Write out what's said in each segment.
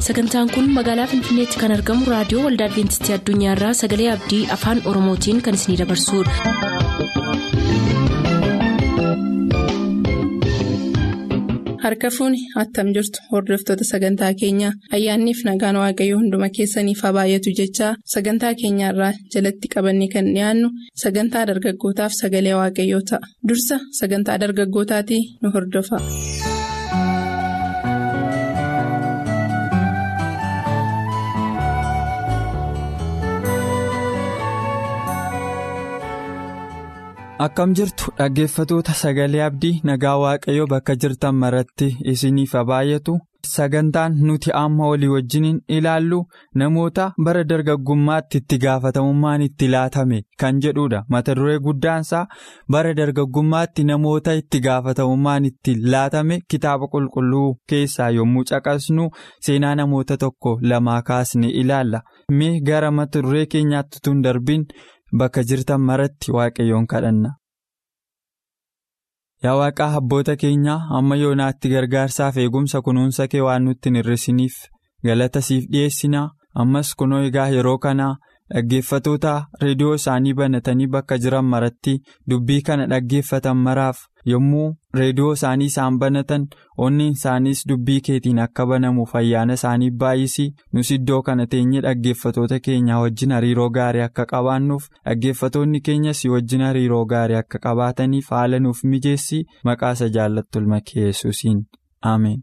sagantaan kun magaalaa finfinneetti kan argamu raadiyoo waldaa adventistii addunyaarraa sagalee abdii afaan oromootiin kan isinidabarsudha. harka fuuni attam jirtu hordoftoota sagantaa keenyaa ayyaanniif nagaan waaqayyoo hunduma keessaniif haa baay'atu jechaa sagantaa keenyaarraa jalatti qabanne kan dhiyaannu sagantaa dargaggootaaf sagalee waaqayyoo ta'a dursa sagantaa dargaggootaatii nu hordofa. akkam jirtu dhaggeeffatoota sagalee abdii nagaa waaqayyoo bakka jirtan maratti isiniif haa baay'atu sagantaan nuti amma olii wajjiniin ilaallu namoota bara dargaggummaatti itti gaafatamummaan itti laatame kan jedhudha mata duree guddaansaa bara dargaggummaatti namoota itti gaafatamummaan itti laatame kitaaba qulqulluu keessaa yommuu caqasnu seenaa namoota tokko lamaa kaasne ilaalla mee gara mata duree keenyaatti tun darbiin. Bakka jirtan maratti waaqayyoon kadhanna. Yaa waaqaa abboota keenyaa amma yoonaatti gargaarsaaf eegumsa kunuunsa kee waan nutti hin hir'isiniif galata siif dhiyeessinaa ammas kunoo egaa yeroo kanaa dhaggeeffatoota reediyoo isaanii banatanii bakka jiran maratti dubbii kana dhaggeeffatan maraaf yommuu reediyoo isaanii isaan banatan onni isaaniis dubbii keetiin akka banamuuf ayyaana isaanii baay'isii nus iddoo kana teenye dhaggeeffatoota keenyaa wajjin hariiroo gaarii akka qabaannuuf dhaggeeffatoonni keenyas wajjin hariiroo gaarii akka qabaataniif haala nuuf mijeessii maqaa isa jaallattu ilma kee yesuusiin ameen.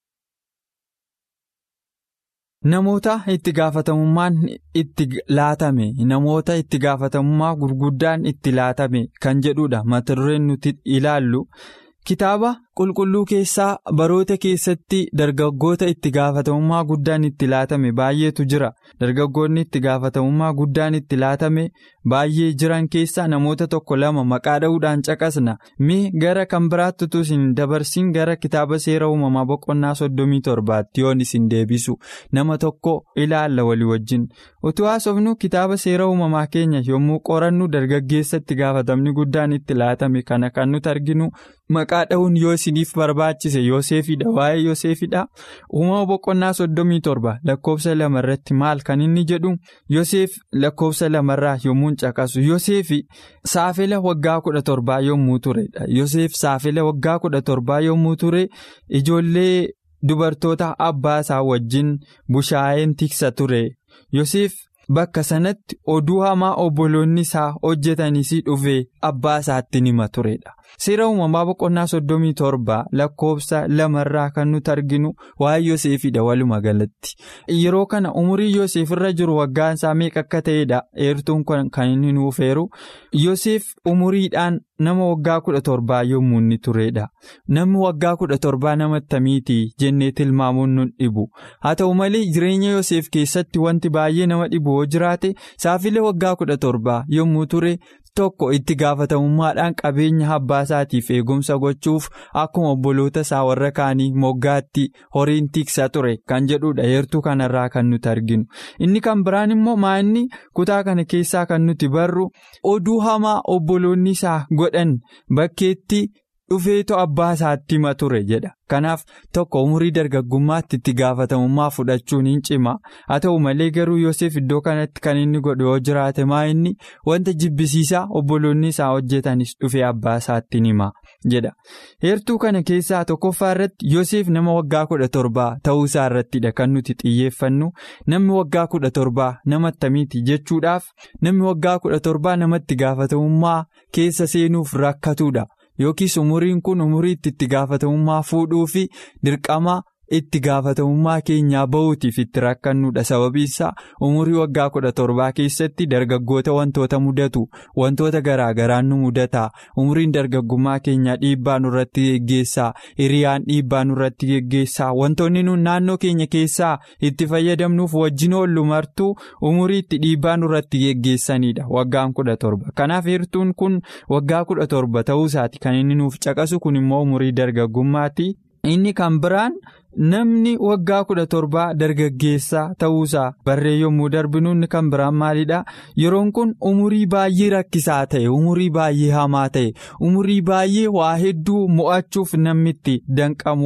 Namoota itti gaafatamummaan itti laatame namoota itti gaafatamummaa gurguddaan itti laatame kan jedhudha mata dureen nuti ilaallu kitaaba qulqulluu keessaa baroota keessatti dargaggoota itti gaafatamummaa guddaan itti laatame baay'eetu jira dargaggoonni itti gaafatamummaa guddaan itti laatame baay'ee jiran keessaa namoota tokko lama maqaa dha'uudhaan caqasna mee gara kan biraatti utuu isin dabarsin gara kitaaba seera uumamaa boqonnaa soddomii torbaatti yoon isin deebisu nama tokko ilaalla walii wajjin utuu haasofnu kitaaba seera uumamaa keenya yommuu qorannu dargaggeessa itti gaafatamni guddaan itti laatame kana kan nuti arginu maqaa dha'uun yoo isiniif barbaachise Yooseefidha waa'ee Yooseefidha uumama boqonnaa soddomii torba lakkoofsa lamarratti maal kan inni jedhu Yooseef lakkoofsa lamarraa yommuu caqasu Yooseefi saafela waggaa kudha torbaa yommuu turedha Yooseef saafela waggaa kudha torbaa yommuu ture ijoollee dubartoota abbaa isaa wajjin bushaayeen tiksa ture Yooseef. Bakka sanatti oduu hamaa obboloonni isaa hojjetanis dhufee abbaa isaatti nima turedha. Seera uumamaa boqonnaa soddomii torba lakkoofsa lamarraa kan nuti arginu waa'ee Yooseefidha waluma galatti. Yeroo kana umurii Yooseef irra jiru waggaan isaa meeqa akka ta'edha eertuun kan inni nuuf eeru. Yooseef umuriidhaan nama waggaa kudha torbaa yommuu inni turedha. Namni waggaa kudha torbaa nama attamiiti jennee tilmaamuun nun dhibu. Haa ta'u malee jireenya Yooseef keessatti wanti baay'ee nama dhibu yoo jiraate saafila waggaa kudha torbaa yommuu ture tokko itti gaafatamummaadhaan qabeenya abbaa isaatiif eegumsa gochuuf akkuma obboloota isaa warra kaanii moggaatti horiin tiksa ture kan jedhudha heertuu kanarraa kan nuti arginu. Inni kan biraan immoo maa'inni kutaa kana keessaa kan nuti barru oduu hamaa obboloonni isaa godhan bakkeetti. dhufeetu abbaa isaatti hima ture jedha kanaaf tokko umurii dargaggummaatti itti gaafatamummaa fudhachuun hin cima haa ta'u malee garuu Yoosef iddoo kanatti kan inni godhu yoo jiraate maa inni wanta jibbisiisaa obboloonni isaa hojjetanis dhufee abbaa isaatti hima jedha heertuu kana keessaa tokkoffaa irratti Yoosef nama waggaa kudha torbaa ta'uu isaa irrattidha kan nuti xiyyeeffannu namni waggaa kudha torbaa nama attamiiti jechuudhaaf namni waggaa kudha torbaa namatti gaafatamummaa keessa seenuuf rakkatudha. Yookiis umuriin kun umurii itti gaafatamummaa fuudhuu fi dirqama itti gaafatamummaa keenyaa bahuutiif itti rakkannudha sababiinsaa umurii waggaa kudha torbaa keessatti dargaggoota wantoota mudatu wantoota garaagaraan nu mudataa umuriin dargaggummaa keenyaa dhiibbaa nurratti geggeessaa hiriyaan dhiibbaa nurratti geggeessaa wantoonni nun naannoo keenya keessaa itti fayyadamnuuf wajjin oollu martuu umurii itti dhiibbaa nurratti geggeessanidha waggaan kudha torba kanaaf heertuun kun waggaa kudha torba ta'uu isaati kan inni nuuf caqasu kun immoo umurii dargaggummaati inni kan biraan. Namni waggaa kudha torbaa dargaggeessaa ta'uusaa barree yommuu darbinu inni kan biraan maalidha yeroon kun umurii baay'ee rakkisaa ta'e umurii baay'ee hamaa ta'e umurii baay'ee waa hedduu mo'achuuf namni itti danqamuudha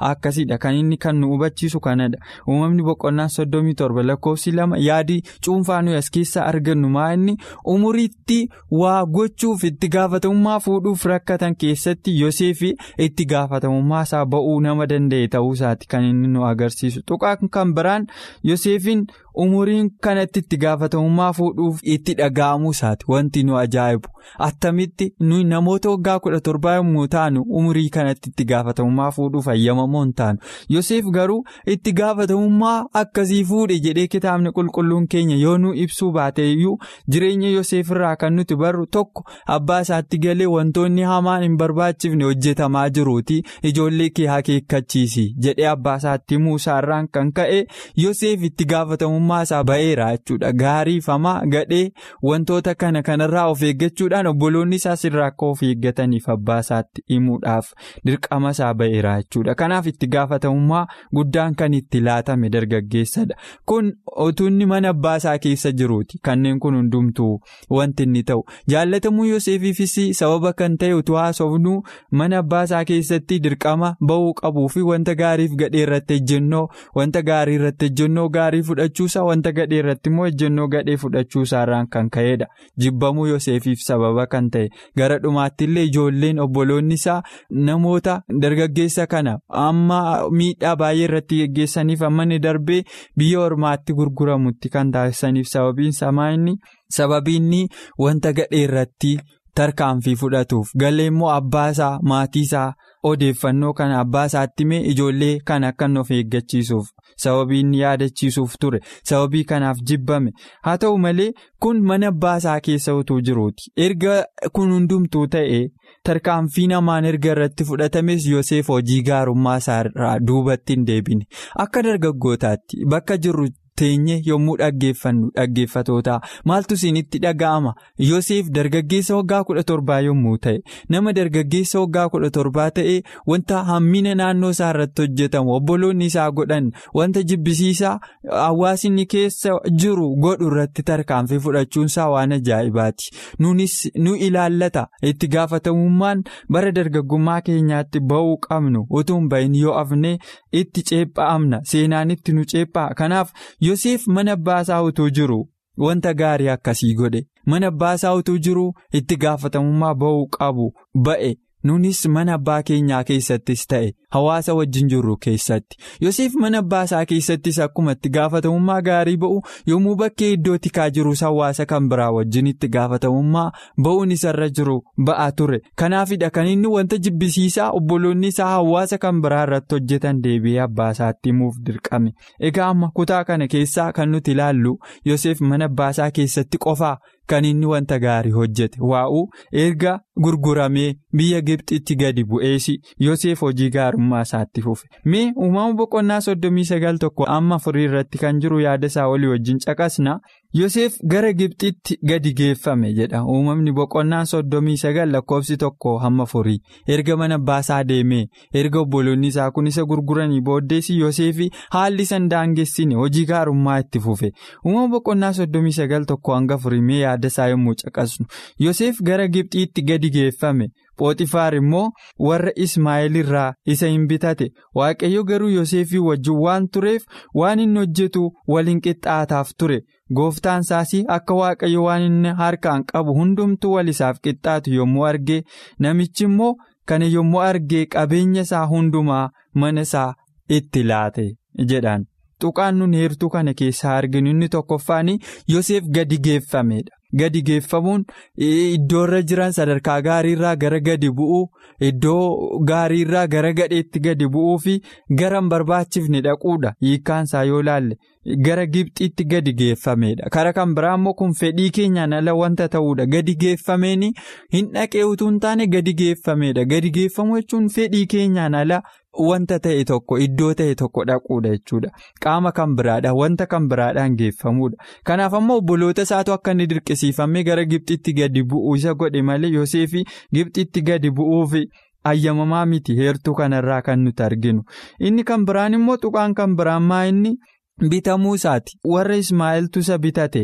akkasidha kan inni kan nu hubachiisu kanadha uumamni boqonnaan soddomii torba lakkoofsi lama yaadii cuunfaa nuyi as keessaa argannu maa inni umuriitti waa gochuuf itti gaafatamummaa fuudhuuf rakkatan keessatti yoseefi itti gaafatamummaa isaa ba'uu nama danda'e ta'uu isaati kan inni nu agarsiisu tuqaan kan biraan yoseefiin umuriin kanatti itti gaafatamummaa fuudhuuf itti dhaga'amuu isaati wanti nu ajaa'ibu attamitti nuyi namoota waggaa kudha torbaa yommuu taanu umurii kanatti itti gaafatamummaa fuudhuuf ayyamamoo hin taanu yoseef garuu itti gaafatamummaa akkasii fuudhe jedhee kitaabni qulqulluun keenya yoo nu ibsuu baate iyyuu jireenya yoseef irraa kan nuti barru tokko abbaa isaatti galee wantoonni hamaan hin barbaachifne hojjetamaa jiruuti ijoollee kee akeekkachiisi jedhee abbaa isaatti himuu isaarraan kan ka'e yoseef itti gaafatamummaa isaa ba'eera jechuudha gaariifamaa gadhee wantoota kana kanarraa of eeggachuudhaan obboloonni isaas irraa akka of eeggataniif abbaa isaatti himuudhaaf dirqama isaa ba'eera jechuudha kanaaf itti gaafatamummaa guddaan kan itti laatame dargaggeessadha kun otuunni mana abbaa isaa keessa jiruuti kanneen kun hundumtuu wanti inni ta'u jaallatamuu yoseefiifis sababa kan ta'e utuu haasofnu mana abbaa isaa keessatti dirqama ba'uu qabuu fi wanta gaariif gadhee irratti ejjennoo wanta gaarii irratti ejjennoo gaarii fudhachuusaa wanta gadhee irratti immoo ejjennoo gadhee fudhachuusaarraan kan ka'edha jibbamuu yoseefiif sababa kan ta'e gara dhumaatti illee ijoolleen obboloonni isaa namoota dargaggeessa kana amma miidhaa baay'ee irratti geggeessaniif amma inni darbee biyya ormaatti gurguramutti kan taasisaniif sababiin samaa inni sababiinni wanta gadhee irratti tarkaanfii fudhatuuf galee immoo abbaa isaa maatii isaa odeeffannoo kana abbaa isaatti mee ijoollee kana akka of eeggachiisuuf sababii inni yaadachiisuuf ture sababii kanaaf jibbame haa ta'u malee kun mana abbaa isaa keessa utuu jiruuti erga kun hundumtuu ta'e tarkaanfii namaan erga irratti fudhatames yoseef hojii gaarummaa isaa duubatti hin deebine akka dargaggootaatti bakka jirru. teenye yommuu dhaggeeffannu dhaggeeffatootaa maaltu isinitti dhaga'ama yoseef dargaggeessa waggaa kudha torbaa yommuu ta'e nama dargaggeessa waggaa kudha torbaa ta'e wanta hammina naannoo isaa irratti hojjetamu obboloonni isaa godhan wanta jibbisiisaa hawaasni keessa jiru godhu irratti tarkaanfii fudhachuunsaa waan ajaa'ibaati nunis nu ilaallata itti gaafatamummaan bara dargaggummaa keenyaatti ba'uu qabnu utuu hin bahin yoo afne itti ceephaa'amna seenaan itti nu ceephaa kanaaf. Yoseef mana abbaasaa utuu jiru wanta gaarii akkasii godhe mana abbaasaa utuu jiru itti gaafatamummaa ba'uu qabu ba'e nunis mana abbaa keenyaa keessattis ta'e hawaasa wajjin jirru keessatti Yoseef mana abbaasaa keessattis akkuma itti gaafatamummaa gaarii ba'u yommuu bakkee iddoo tikaa jirus hawaasa kan biraa wajjin itti gaafatamummaa ba'uun isarra jiru ba'aa ture kanaafidha kan inni wanta jibbisiisaa obboloonni isaa hawaasa kan biraa irratti hojjetan deebi'ee abbaasaatti himuuf dirqame egaa amma kutaa kana keessaa kan nuti ilaallu Yoseef mana abbaasaa keessatti qofaa. Kan inni wanta gaarii hojjete waa'uu erga gurguramee biyya Gibxitti gadi bu'eesi Yoseef hojii gaarummaa isaatti fufe mee uumama boqonnaa soddomii sagal tokko amma afurii irratti kan jiru yaada isaa olii wajjin caqasna Yoseef gara Gibxitti gadi geeffame jedha uumamni boqonnaa soddomii sagal lakkoofsi tokko hamma afurii erga mana abbaasaa deemee erga obboloonni isaa kun isa gurguranii booddeessi Yoseefi haalli san daangessine hojii gaarummaa itti fufe uumama boqonnaa soddomii sagal tokko hanga afurii mee yaada isaa yommuu caqasnu Yoseef gara Gibxiitti gadi geeffame Pooxifaar immoo warra Ismaa'eel irraa isa hin bitate Waaqayyo garuu Yoseefii wajjin waan tureef waan inni hojjetu waliin qixxaataaf ture gooftaan isaas akka Waaqayyo waan inni harkaan qabu hundumtuu wal isaaf qixxaatu yommuu arge namichi immoo kana yommuu argee qabeenya isaa hundumaa mana isaa itti laate jedhaan tuqaan nun heertuu kana keessaa arginu inni tokkoffaan Yoseef gadi geeffamedha. Gadi geeffamuun iddoorra jiran sadarkaa gaariirraa gara gadi bu'uu iddoo gaariirraa gara gadheetti gadi bu'uu fi gara hin barbaachifne dhaquudha hiikkaansaa yoo laalle gara Gibxiitti gadi geeffamedha kara kan biraa immoo kun fedhii keenyaan ala wanta ta'uudha gadi geeffameen hin dhaqee utuu hin taane gadi geeffamedha gadi geeffamuu jechuun fedhii keenyaan ala. Wanta ta'e tokko iddoo ta'e tokko dhaquudha jechuudha qaama kan biraadha wanta kan biraadhaan geeffamuudha kanaaf ammoo obboloota isaatu akka inni dirqisiifamee gara Gibxitti gadi bu'uu isa godhe malee Yoseefi Gibxitti gadi bu'uufi ayyamamaa miti heertuu kanarraa kan nuti arginu inni kan biraan immoo tuqaan kan biraan maa inni bitamuu isaati warra Ismaa'eeltu isa bitateedha.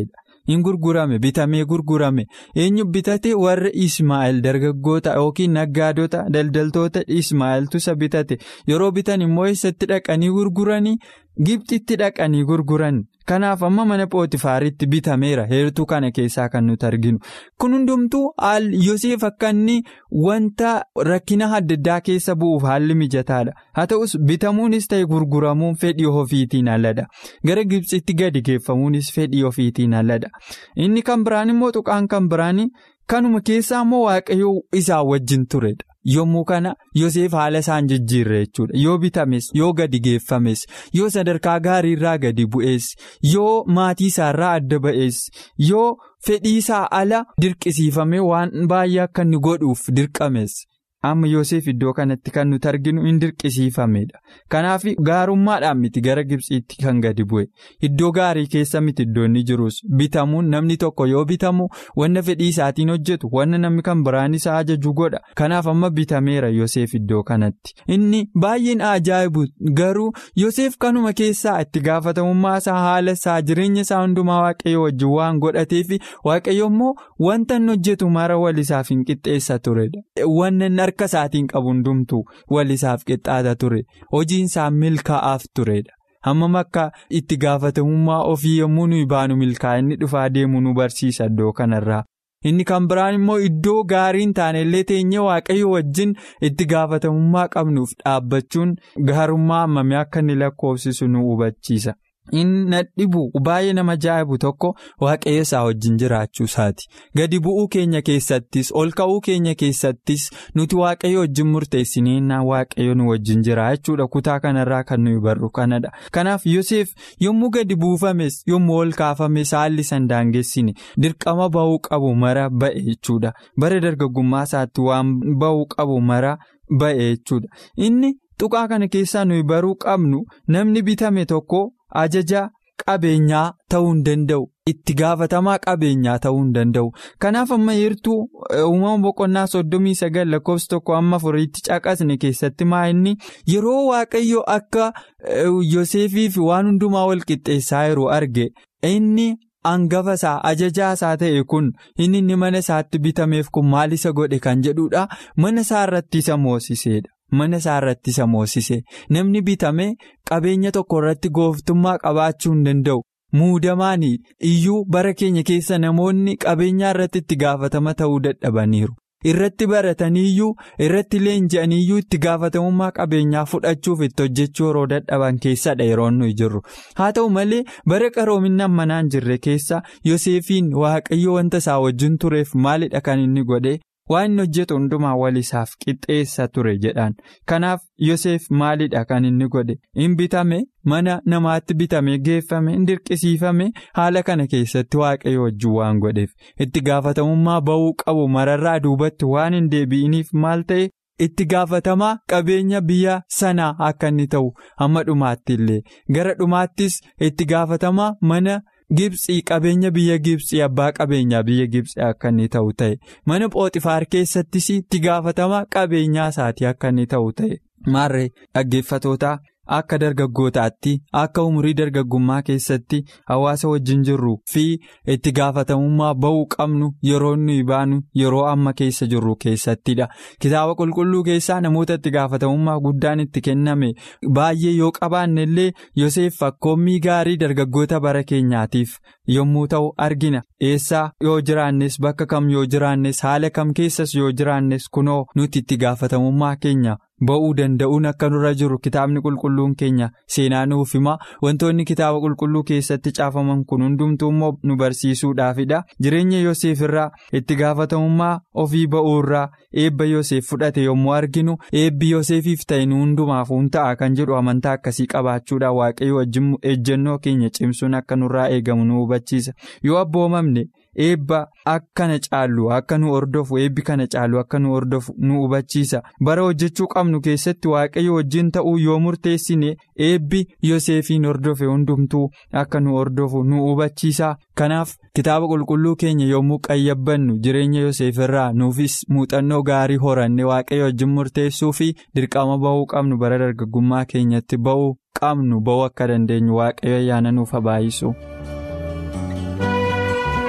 hin gurgurame bitamee gurgurame eenyu bitate warra Ismaa'eel dargaggoota yookiin naggaadota daldaltoota Ismaa'eeltu isa bitate yeroo bitan immoo eessatti dhaqanii gurguranii Gibxitti dhaqanii gurguran kanaaf amma mana pootifaaritti bitameera heertuu kana keessaa kan nuti arginu kun hundumtuu Yoseef akka inni wanta rakkina adda addaa keessa bu'uuf haalli mijataadha haa ta'us bitamuunis ta'e gurguramuun fedhii ofiitiin aladha gara Gibxitti gadi geeffamuunis fedhii ofiitiin aladha inni kan biraan immoo tuqaan kan biraan kanuma keessaa immoo waaqayyoo isaa wajjin turedha. Yommuu kana Yoseef haala isaan jijjiirre jechuudha yoo bitames yoo gadi geeffames yoo sadarkaa gaarii irraa gadi bu'ees yoo maatii isaarraa adda ba'ees yoo fedhii isaa ala dirqisiifamee waan baay'ee akka inni godhuuf dirqames amma Yoseef iddoo kanatti kan nuti arginu hin dirqisiifamedha kanaaf gaarummaadhaan miti gara Gibxiitti kan gadi bu'e iddoo gaarii keessa miti iddoo inni jirus bitamuun namni tokko yoo bitamu wanna fedhii isaatiin hojjetu wanna namni kan biraan isaa ajaju godha kanaaf amma bitameera Yoseef iddoo kanatti inni baay'een ajaa'ibu garuu Yoseef kanuma keessaa itti gaafatamummaa isaa haala isaa jireenya isaa hundumaa waaqayyo wajjin waan godhateef waaqayyo immoo wanta inni hojjetu mara walisaaf hin qixxeessa turedha wanna harka isaatiin qabu hundumtuu walisaaf qixxaata ture hojiin isaa milkaa'aaf turedha hammam akka itti gaafatamummaa ofii yommuu nuyi baanu milkaa'inni dhufaa deemu nu barsiisa iddoo kanarraa inni kan biraan immoo iddoo gaariin taanellee teenyee waaqayyo wajjin itti gaafatamummaa qabnuuf dhaabbachuun gaarummaa hammamii akka inni lakkoofsisu nu hubachiisa. inni na dhibu baay'ee nama ajaa'ibu tokko waaqayyo isaa wajjin jiraachuu isaati gadi bu'uu keenya keessattis ol ka'uu keenya keessattis nuti waaqayyo wajjin murteessineenna waaqayyo nu wajjin jira jechuudha kutaa kanarraa kan nuyi barru kanadha kanaaf Yoseef yommuu gadi buufames yommuu ol kaafames haalli san daangessine dirqama ba'uu qabu mara ba'e jechuudha bara dargaggummaa isaatti waan ba'uu qabu mara ba'e jechuudha inni tuqaa kana keessaa nuyi baruu qabnu namni bitame tokko. ajaja qabeenyaa ta'uu hin danda'u itti gaafatamaa qabeenyaa ta'uu hin danda'u kanaaf amma heertuu uumama boqonnaa soddomii sagal lakkoofsa tokko amma afuriitti caqasne keessatti maa inni yeroo waaqayyo akka yoseefii fi waan hundumaa wal qixxeessaa yeroo arge inni. Hangafa isaa ajajaa isaa ta'e kun inni inni mana isaatti bitameef kun maal isa godhe kan jedhudha mana isaa irratti isa moosisedha. Mana isaa irratti isa moosise namni bitame qabeenya tokko irratti gooftummaa qabaachuu hin danda'u muudamaan iyyuu bara keenya keessa namoonni qabeenyaa irratti itti gaafatama ta'uu dadhabaniiru. Irratti barataniiyyuu irratti leenji'aniiyyuu itti gaafatamummaa qabeenyaa fudhachuuf itti hojjechuu yeroo dadhaban keessadha yeroo nuyi jirru haa ta'u malee bara qaroominaan manaan jirre keessa Yoseefiin waaqayyo wanta isaa wajjin tureef maalidha kan inni godhe waan inni hojjetu hundumaa walisaaf qixxeessa ture jedhaan kanaaf Yoseef maalidha kan inni godhe hin bitame mana namaatti bitame geeffame hin dirqisiifame haala kana keessatti waaqayyo wajjin waan godheef itti gaafatamummaa ba'uu qabu mararraa duubatti waan hin deebi'iniif maal ta'e. itti gaafatamaa qabeenya biyya sanaa akka inni ta'u hamma dhumaatti illee gara dhumaattis itti gaafatamaa mana Gibxii qabeenya biyya Gibxii abbaa qabeenyaa biyya Gibxii akka inni ta'u ta'e mana Phooxifaar keessattis itti gaafatamaa qabeenyaa isaatii akka inni ta'u ta'e maarree dhaggeeffatootaa. Akka dargaggootaatti akka umurii dargaggummaa keessatti hawaasa wajjin jirru fi itti gaafatamummaa ba'uu qabnu yeroo nuyi baanu yeroo amma keessa jirru keessattidha. Kitaaba qulqulluu keessaa namoota itti gaafatamummaa guddaan itti kenname baay'ee yoo qabaanne illee Yoseef fakkoommii gaarii dargaggoota bara keenyaatiif yommuu ta'u argina. Eessaa yoo jiraannes bakka kam yoo jiraannes haala kam keessas yoo jiraannes kunoo nuti itti gaafatamummaa keenya. Ba'uu danda'uun akka nurra jiru kitaabni qulqulluun keenya seenaa nuuf hima wantoonni kitaaba qulqulluu keessatti caafaman kun hundumtuu immoo nu barsiisuudhaafidha jireenya Yoseef irraa itti gaafatamummaa ofii ba'uu irraa eebba Yoseef fudhate yommuu arginu eebbi Yoseefiif ta'e nu hundumaaf hin ta'a kan jedhu amantaa akkasii qabaachuudhaan waaqayyo wajjin ejjennoo keenya cimsuun akka nurraa eegamu nu hubachiisa yoo abboomamne. Eebba akkana caallu akka nu hordofu eebbi kana caallu akka nu hordofu nu hubachiisa bara hojjechuu qabnu keessatti waaqayyo wajjin ta'uu yoo murteessine eebbi Yoseefiin hordofe hundumtuu akka nu hordofu nu hubachiisa kanaaf kitaaba qulqulluu keenya yommuu qayyabbannu jireenya Yoseef irraa nuufis muuxannoo gaarii horanne waaqayyo wajjin murteessuu fi dirqama ba'uu qabnu bara dargaggummaa keenyatti ba'uu qabnu ba'uu akka dandeenyu waaqayyo ayyaana nuuf haa baay'isu.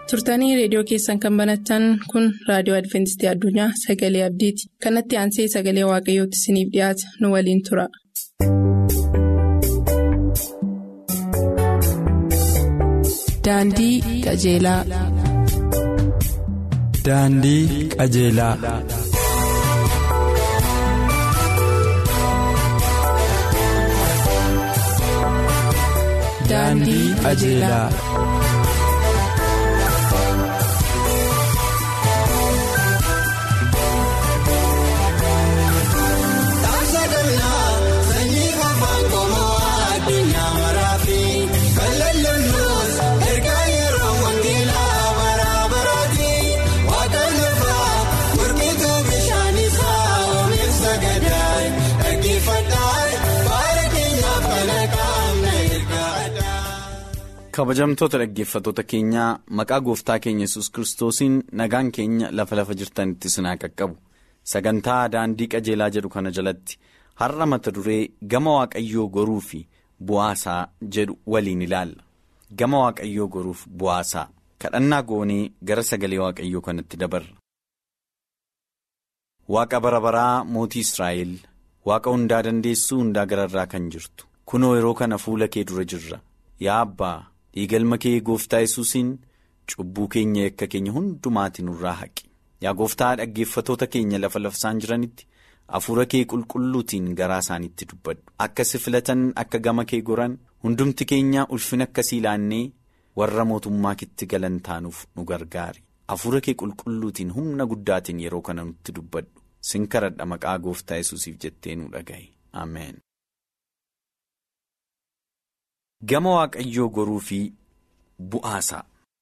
turtanii reediyoo keessan kan banatan kun raadiyoo adventistii addunyaa sagalee abdiiti kanatti aansee sagalee waaqayyootti isiniif dhiyaata nu waliin tura. daandii qajeelaa. daandii qajeelaa. daandii qajeelaa. kabajamtoota dhaggeeffattoota keenyaa maqaa gooftaa keenya yesus kiristoosiin nagaan keenya lafa lafa jirtanitti sinaa qaqqabu sagantaa daandii qajeelaa jedhu kana jalatti har'a mata duree gama waaqayyoo goruu fi bu'aasaa jedhu waliin ilaalla gama waaqayyoo goruuf bu'aasaa kadhannaa goonee gara sagalee waaqayyoo kanatti dabarra. waaqa bara baraa mootii israa'el waaqa hundaa dandeessuu hundaa gararraa kan jirtu kunoo yeroo kana fuula kee dura jirra yaa abbaa. dhiigalma kee gooftaa yesuusiin cubbuu keenya yakka keenya hundumaatii nurraa haqi yaa gooftaa dhaggeeffatoota keenya lafa lafsaan jiranitti hafuura kee qulqulluutiin garaa isaaniitti dubbadhu akka si filatan akka gama kee goran hundumti keenya ulfina akkasii ilaannee warra mootummaa kitti galan taanuuf nu gargaari hafuura kee qulqulluutiin humna guddaatiin yeroo kana nutti dubbadhu sin kadhadha maqaa gooftaa yesuusiif jettee nu dhagaye ameen. Gama waaqayyoo goruu fi bu'aasaa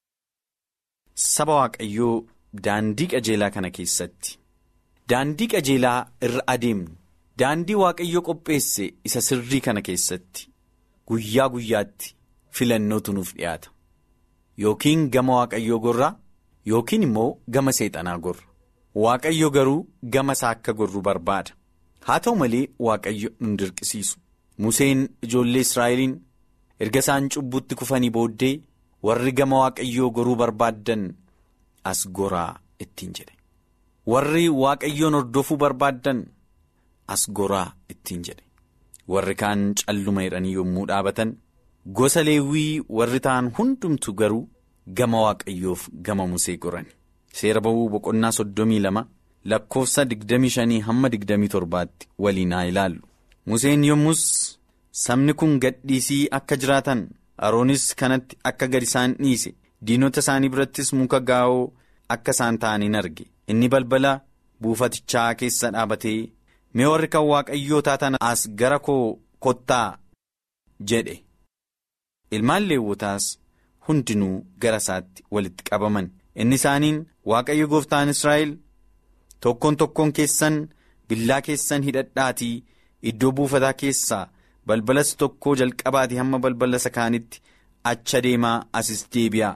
saba waaqayyoo daandii qajeelaa kana keessatti daandii qajeelaa irra adeemnu daandii waaqayyoo qopheesse isa sirrii kana keessatti guyyaa guyyaatti filannootu nuuf dhiyaata yookiin gama waaqayyoo gorraa yookiin immoo gama seexanaa gorra waaqayyo garuu gama isaa akka gorru barbaada haa ta'u malee waaqayyo nu dirqisiisu Museen ijoollee Israa'eliin. erga isaan cubbutti kufanii booddee warri gama waaqayyoo goruu barbaaddan as goraa ittiin jedhe warri waaqayyoon hordofuu barbaaddan as goraa ittiin jedhe warri kaan calluma jedhanii yommuu dhaabatan gosa leewwii warri ta'an hundumtu garuu gama waaqayyoof gama musee goran seera ba'uu boqonnaa soddomii lama lakkoofsa digdamii shanii hamma digdamii torbaatti waliin haa ilaallu museen yommus. sabni kun gadhiisii akka jiraatan aroonis kanatti akka gad isaan dhiise diinota isaanii birattis muka gaa'oo akka isaan ta'aniin arge inni balbala buufatichaa keessa dhaabatee mee warri kan waaqayyoo taatan as gara koo kottaa jedhe ilmaan leewwotaas hundinuu gara isaatti walitti qabaman inni isaaniin waaqayyo gooftaan israa'el tokkoon tokkoon keessan billaa keessan hidhadhaatii iddoo buufataa keessaa. balbalas tokkoo jalqabaati hamma balbala isa kaanitti acha deemaa asis deebi'aa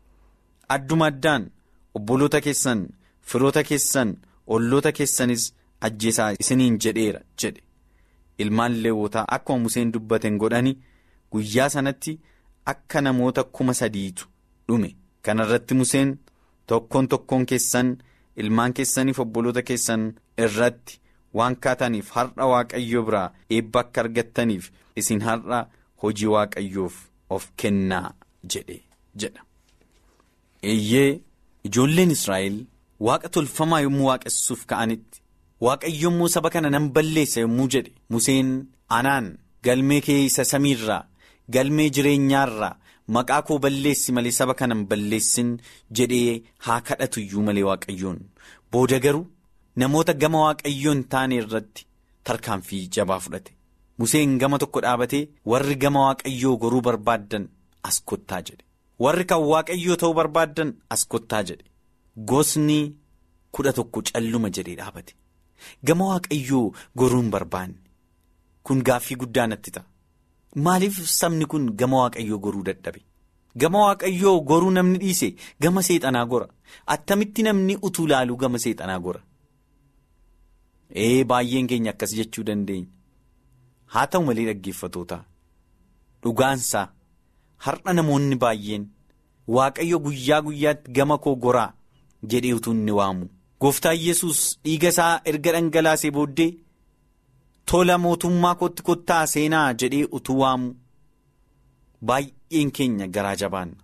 adduma addaan obboloota keessan firoota keessan olloota keessanis ajjeesaa isiniin jedheera jedhe ilmaan leewwotaa akkuma museen dubbateen godhani guyyaa sanatti akka namoota kuma sadiitu dhume kana irratti museen tokkoon tokkoon keessan ilmaan keessaniif obboloota keessan irratti. waan kaataniif har'a waaqayyo biraa eebba akka argattaniif isin har'a hojii waaqayyoof of kennaa jedhe jedha. eeyyee ijoolleen israa'el waaqa tolfamaa yommuu waaqessuuf ka'anitti waaqayyo yommuu saba kana nan balleessa yommuu jedhe museen anaan galmee kee isa samiirraa galmee jireenyaarraa maqaa koo balleessi malee saba kana hin balleessin jedhee haa kadhatu iyyuu malee waaqayyoon booda garuu. namoota gama waaqayyoo hin taane irratti tarkaanfii jabaa fudhate museen gama tokko dhaabatee warri gama waaqayyoo goruu barbaaddan as kottaa jedhe warri kan waaqayyoo ta'uu barbaaddan as kottaa jedhe gosni kudha tokko calluma jedhee dhaabate gama waaqayyoo goruu hin barbaanne kun gaaffii guddaa natti ta'a maaliif sabni kun gama waaqayyoo goruu dadhabe gama waaqayyoo goruu namni dhiise gama seexanaa gora attamitti namni utuu laaluu gama seexanaa gora. ee baay'een keenya akkas jechuu dandeenya haa ta'u malee dhaggeeffatoota dhugaansaa har'a namoonni baay'een waaqayyo guyyaa guyyaatti gama koo goraa jedhee utuu inni waamu gooftaa yesus dhiiga isaa erga dhangalaasee booddee tola mootummaa kootti kottaa seenaa jedhee utuu waamu baay'een keenya garaa jabaanna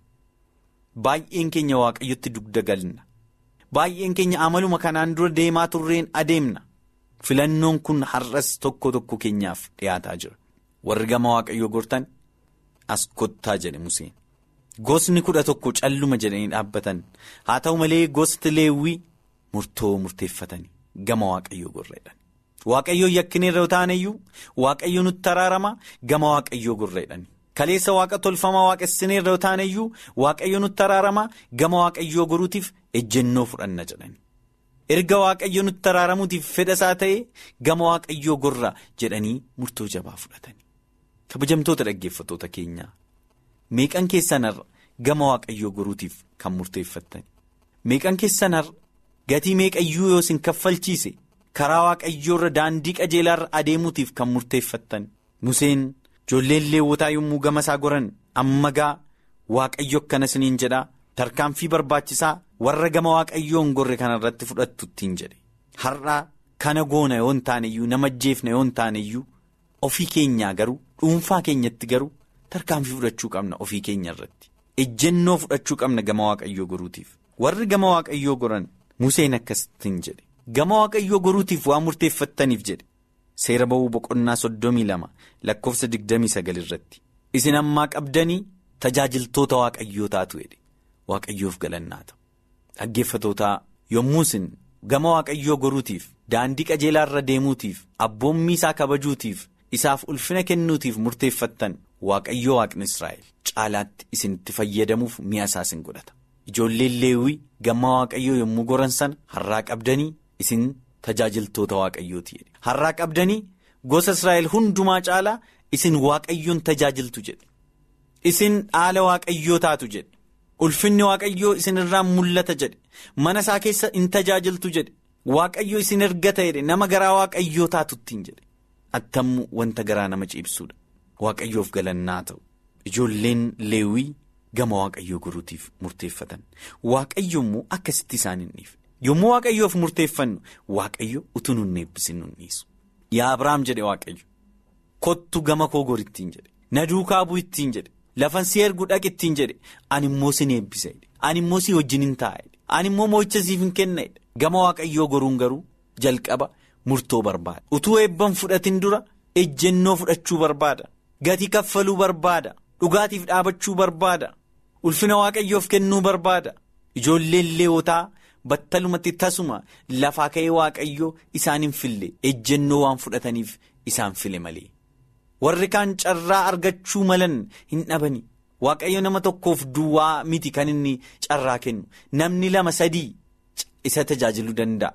baay'een keenya waaqayyotti dugda galna baay'een keenya amaluma kanaan dura deemaa turreen adeemna filannoon kun har'as tokko tokko keenyaaf dhiyaataa jira warri gama waaqayyoo gortan as kottaa jedhe Museen. Gosni kudha tokko calluma jedhanii dhaabbatan haa ta'u malee gosti leewwii murtoo murteeffatanii gama waaqayyoo gorreedhan. Waaqayyoo yakkineerra yoo taaneyyuu waaqayyoo nutti araarama gama waaqayyoo gorreedhan. Kaleessa waaqa tolfamaa waaqessineerra yoo taaneyyuu waaqayyoo nutti araarama gama waaqayyoo goruutiif ejjennoo fudhanna jedhani. Erga waaqayyoo nutti araaramuutiif fedha isaa ta'e gama waaqayyoo gorra jedhanii murtoo jabaa fudhatani. Kabajamtoota dhaggeeffattoota keenyaa. Meeqan keessanarra gama waaqayyoo goruutiif kan murteeffattan meeqan keessanarra gatii meeqayyuu yoo isin kaffalchiise karaa waaqayyoorra daandii qajeelaarra adeemuutiif kan murteeffattan Museen ijoolleen leewwotaa yommuu gama isaa goran amma gaa waaqayyo akkana isiniin jedhaa tarkaanfii barbaachisaa warra gama waaqayyoo hin gorre kanarratti fudhattu ittiin jedhe har'aa kana goona yoo hin taaneyyuu nama ajjeefna yoo hin taaneyyuu ofii keenyaa garuu dhuunfaa keenyatti garuu. tarkaanfii fudhachuu qabna ofii keenya irratti ejjennoo fudhachuu qabna gama waaqayyoo goruutiif warri gama waaqayyoo goran Museen akkasittiin jedhe gama waaqayyoo goruutiif waan murteeffattaniif jedhe seera ba'uu boqonnaa soddomii lama lakkoofsa digdamii sagal irratti isin ammaa qabdanii tajaajiltoota waaqayyoo taatu jedhe waaqayyoof galannaa ta'u dhaggeeffatootaa yommuu isin gama waaqayyoo goruutiif daandii qajeelaa irra deemuutiif abboommii isaa kabajuutiif isaaf ulfina kennuutiif murteeffattan. Waaqayyoo waaqni Israa'el caalaatti isinitti fayyadamuuf mi'a isaa isin godhata. Ijoolleen leewwii gama waaqayyoo yommuu goran sana har'aa qabdanii isin tajaajiltoota waaqayyooti jedhe. Har'aa qabdanii gosa Israa'el hundumaa caalaa isin waaqayyoon tajaajiltu jedhe. Isin dhaala waaqayyoo taatu jedhe. Ulfinni waaqayyoo isin irraan mul'ata jedhe. Mana isaa keessa in tajaajiltu jedhe. Waaqayyo isin ergata jedhe nama garaa waaqayyoo taatuttiin jedhe. Attammu wanta garaa nama ciibsuudha. Waaqayyoof galannaa ta'u ijoolleen leewwii gama waaqayyoo goruutiif murteeffatan waaqayyo immoo akkasitti isaan hin dhiifne yommuu waaqayyoof murteeffannu waaqayyo utuu nun eebbisin nun dhiisu yaa Abiraam jedhe waaqayyo kottu gama koo gor ittiin jedhe na duukaa bu'u ittiin jedhe lafan si ergu dhaq ittiin jedhe ani immoo sin eebbisa ani immoo si wajjin hin taa'e ani immoo moo'icha siif hin kenna gama waaqayyoo goruun garuu jalqaba murtoo barbaada utuu eebban fudhatin dura ejjennoo fudhachuu barbaada. Gatii kaffaluu barbaada dhugaatiif dhaabachuu barbaada ulfina waaqayyoof kennuu barbaada ijoolleen leewotaa battalumatti tasuma lafaa ka'ee waaqayyoo isaan hin fille ejjennoo waan fudhataniif isaan file malee warri kaan carraa argachuu malan hin dhabani waaqayyo nama tokkoof duwwaa miti kan inni carraa kennu namni lama sadii isa tajaajiluu danda'a.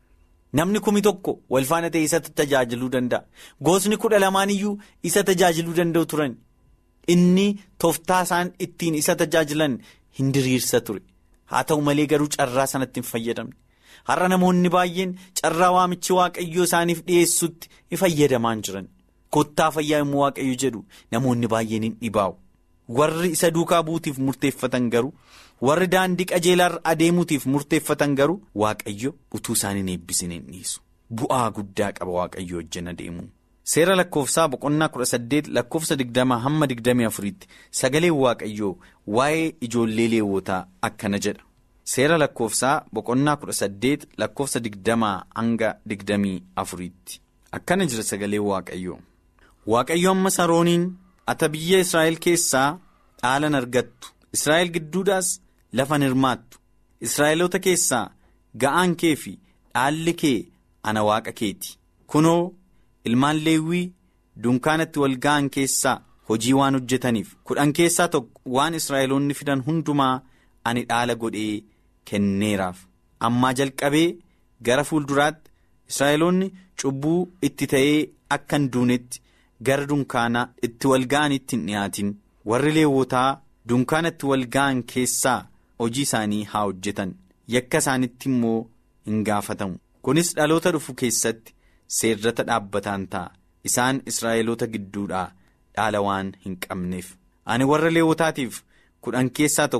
Namni kumi tokko walfaana ta'e isa tajaajiluu danda'a. Gosni kudha lamaan iyyuu isa tajaajiluu danda'u turan. Inni tooftaa isaan ittiin isa tajaajilan hin diriirsa ture. Haa ta'u malee garuu carraa sanatti hin fayyadamne. Har'a namoonni baay'een carraa waamichi waaqayyoo isaaniif dhiyeessutti hin fayyadamaan jiran. Kottaa fayyaa immoo waaqayyo jedhu namoonni baay'een hin dhibaa'u. Warri isa duukaa buutiif murteeffatan garuu. warri daandii qajeelaarra adeemuutiif murteeffatan garuu waaqayyo utuu isaan hin eebbisin hin dhiisu bu'aa guddaa qaba waaqayyo wajjin adeemu. Seera lakkoofsaa boqonnaa kudha saddeet lakkoofsa digdamaa hamma digdamii afuriitti sagaleen waaqayyoo waa'ee ijoollee leewwotaa akkana jedha. Seera lakkoofsaa boqonnaa kudha saddeet lakkoofsa digdamaa hanga digdamii afuriitti akkana jira sagaleen waaqayyoo. Waaqayyo amma sarooniin ata biyya Israa'el keessaa dhaalan argattu Israa'el gidduudhaas. lafan hirmaattu Israa'eloota keessaa ga'aan kee fi dhaalli kee ana waaqa keeti kunoo ilmaan leewwii dunkaanatti wal ga'an keessaa hojii waan hojjetaniif kudhan keessaa tokko waan Israa'eloonni fidan hundumaa ani dhaala godhee kenneeraaf ammaa jalqabee gara fuulduraatti Israa'eloonni cubbuu itti ta'ee akka hin duunetti gara dunkaanaa itti wal ga'anitti hin dhiyaatin warri leewwotaa dunkaanatti wal ga'an keessaa. hojii isaanii haa hojjetan yakka isaanitti immoo hin gaafatamu kunis dhaloota dhufu keessatti seerrata dhaabbataan ta'a isaan israa'eloota gidduudhaa dhaala waan hin qabneef ani warra leewwotaatiif kudhan keessaa tokko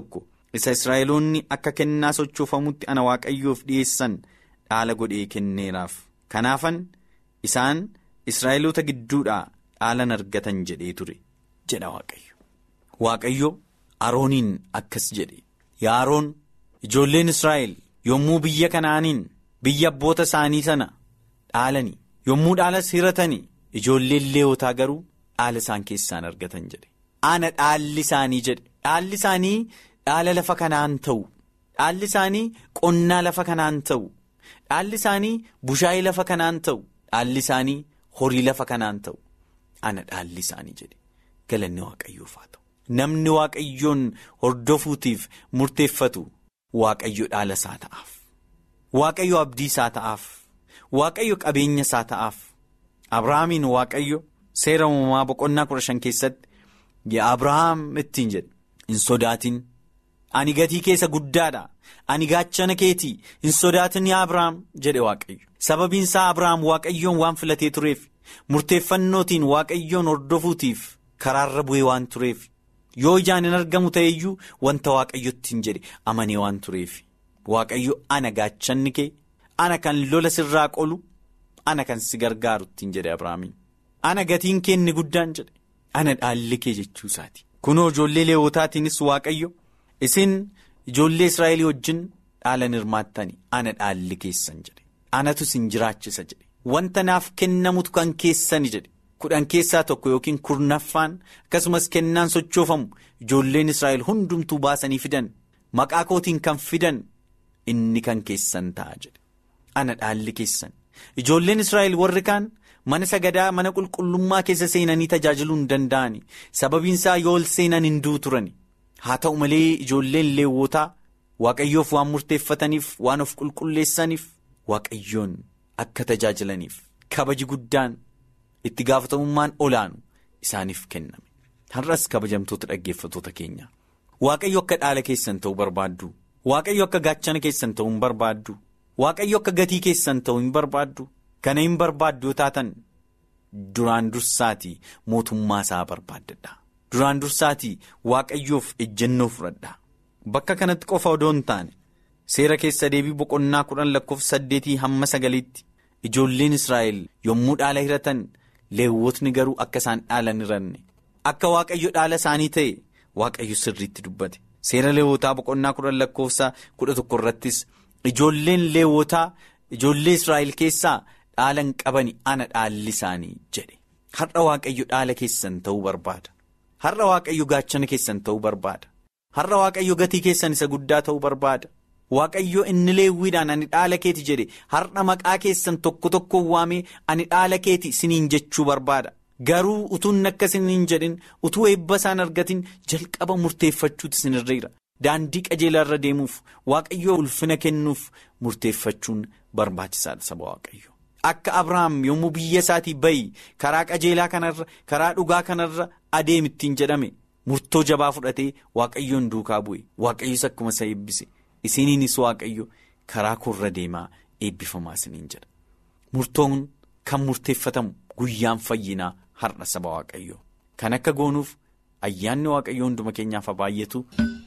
isa israa'eloonni akka kennaa sochoofamutti ana waaqayyoof dhiyeessan dhaala godhee kenneeraaf kanaafan isaan israa'eloota gidduudhaa dhaalan argatan jedhee ture jedha waaqayyo. Waaqayyo arooniin akkas jedhe yaa aroon ijoolleen israa'el yommuu biyya kanaaniin biyya abboota isaanii sana dhaalanii yommuu dhaalas hiratanii ijoolleen leewotaa garuu dhaala isaan keessaan argatan jedhe ana dhaalli isaanii jedhe dhaalli isaanii dhaala lafa kanaan ta'u dhaalli isaanii qonnaa lafa kanaan ta'u dhaalli isaanii bushaayii lafa kanaan ta'u dhaalli isaanii horii lafa kanaan ta'u ana dhaalli isaanii jedhe galanni waaqayyoof haa ta'u. Namni waaqayyoon hordofuutiif murteeffatu waaqayyo dhaala isaa ta'aaf waaqayyo abdii isaa ta'aaf waaqayyo qabeenya isaa ta'aaf Abrahaamiin waaqayyo seera uumamaa boqonnaa kudha shan keessatti yaa Abrahaam ittiin jedhe hin sodaatin ani gatii keessa guddaadha ani gaachana keetii hin sodaatin yaa Abrahaam jedhe waaqayyo sababiin isaa Abrahaam waaqayyoon waan filatee tureef murteeffannootiin waaqayyoon hordofuutiif karaarra bu'ee waan tureef. yoo ijaan hin argamu ta'eyyuu wanta waaqayyotti hin jedhe amanee waan tureef waaqayyo ana gaachanni kee ana kan lola sirraa qolu ana kan si gargaaru ittiin jedhe abrahaamiin ana gatiin kee inni guddaan jedhe ana dhaalli kee jechuu isaati kunoo ijoollee leewwotaatiinis waaqayyo isin ijoollee israa'elii wajjin dhaalan hirmaattani ana dhaalli keessan jedhe anatu isin jiraachisa jedhe wanta naaf kennamutu kan keessani jedhe. kudhan keessaa tokko yookiin kurnaffaan akkasumas kennaan sochoofamu ijoolleen israa'el hundumtuu baasanii fidan maqaa kootiin kan fidan inni kan keessan ta'a jedhe ana dhaalli keessan ijoolleen israa'el warri kaan mana sagadaa mana qulqullummaa keessa seenanii tajaajiluu hin danda'ani sababiin isaa yoo ol seenan hin du'u turani haa ta'u malee ijoolleen leewwotaa waaqayyoof waan murteeffataniif waan of qulqulleessaniif waaqayyoon akka tajaajilaniif kabaji guddaan. itti gaafatamummaan olaanu isaaniif kenname har'as kabajamtoota dhaggeeffatoota keenya waaqayyo akka dhaala keessan ta'uu barbaaddu waaqayyo akka gaachana keessan ta'uu hin barbaaddu waaqayyo akka gatii keessan ta'uu hin barbaaddu kana hin barbaaddu yoo taatan duraan dursaatii mootummaa isaa barbaaddadha duraan dursaatii waaqayyoof ejjennoo fudhadha bakka kanatti qofa odoo hin taane seera keessa deebii boqonnaa kudhan lakkoofsa saddeetii hamma sagaliitti ijoolleen israa'el yommuu dhaala hiratan. leewwotni garuu akka isaan dhaalan hiranne akka waaqayyo dhaala isaanii ta'e waaqayyo sirriitti dubbate seera leewwotaa boqonnaa kudhan lakkoofsa kudha tokko irrattis ijoolleen leewwotaa ijoollee israa'el keessaa dhaala hin qabani ana dhaalli isaanii jedhe har'a waaqayyo dhaala keessan ta'uu barbaada har'a waaqayyo gaachana keessan ta'uu barbaada har'a waaqayyo gatii keessan isa guddaa ta'uu barbaada. Waaqayyo inni leewwiidhaan ani dhaala keeti jedhe har'a maqaa keessan tokko tokko waamee ani dhaala keeti siniin jechuu barbaada garuu utuun akka siniin jedhin utuu eebba isaan argatin jalqaba murteeffachuuti sinirreera daandii qajeelaa irra deemuuf waaqayyo ulfina kennuuf murteeffachuun barbaachisaadha saba waaqayyo akka Abrahaam yommuu biyya isaatii bayi karaa qajeelaa kanarra karaa dhugaa kanarra adeemittiin jedhame murtoo jabaa fudhatee waaqayyoon duukaa bu'e waaqayyos akkuma isa eebbise. Isiniinis waaqayyo karaa koorra deemaa eebbifamaa isiniin jedha murtoon kan murteeffatamu guyyaan fayyinaa har'a saba waaqayyo kan akka goonuuf ayyaanni waaqayyo hunduma keenyaaf haa baay'atu